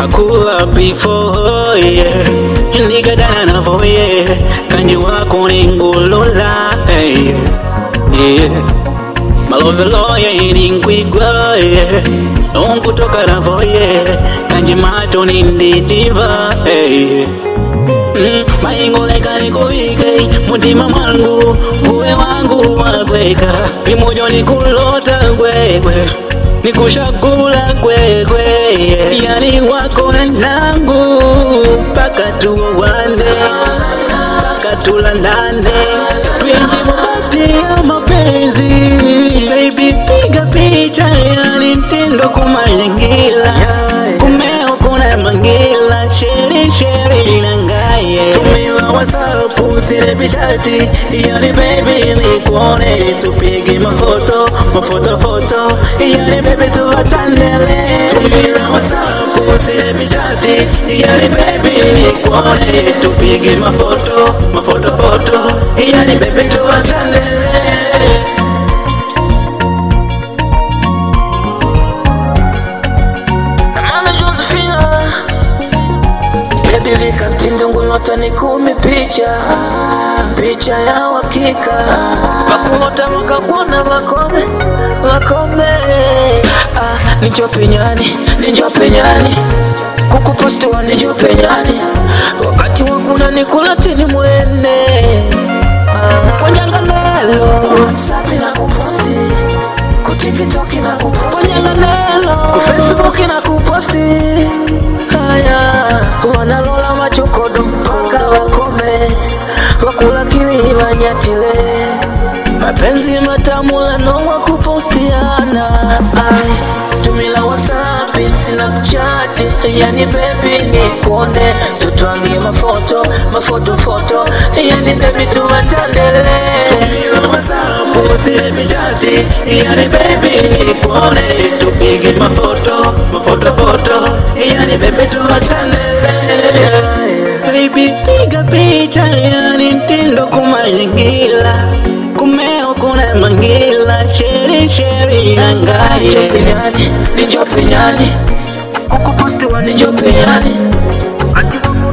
I cool up before, yeah. Nigadana na voye, kanji wako ni ngulula, hey, yeah. Malove loye ni nkwigwa, yeah. Onkutoka na voye, kanji mato ni ndidiva, hey. Mm, maingo leka nikuvike mutima mwangu uwe wangu wakweka imojo nikulota kwekwe nikushakula kwekwe yani wako na nangu mpaka tuwane mpaka tulandane twenji mabati ya mapenzi baby piga picha yani mtindo kumanyingila kumeo kuna mangila sheri sheri nangaye tumila wasapu sile pichati yani baby nikuone tupige mafoto mafoto foto yani baby tuwatandele tumila wasapu sile pichati yani baby nikuone tupige mafoto mafoto foto yani baby tuwatandele Mama Josephina Baby vika mtindo ngulota ni kumi picha Picha ya uhakika Pakulota makakuona makome Makome ah, Nijo penyani, nijo penyani Kukupostiwa nijo penyani Wakati wakuna nikulatini mwene ah, Kwa nyanganelo WhatsApp na kuposti kutikitoki na kuposti kunyanganelo kufacebook na kuposti haya wanalola machokodo mpaka wakome wakula kiwi wanyatile mapenzi matamu lanongwa kupostiana ai tumila wasapi snapchat yani bebi nikuone tutwangie mafoto mafoto foto yani bebi tuwatandele Usile pichati yani baby nikuone tupige mafoto mafoto foto yani baby tuwatandele baby piga picha yani mtindo kumanyingila kumeo kuna mangila sheri sheri nangaye penyani nijo penyani kukupostiwa nijo penyani ati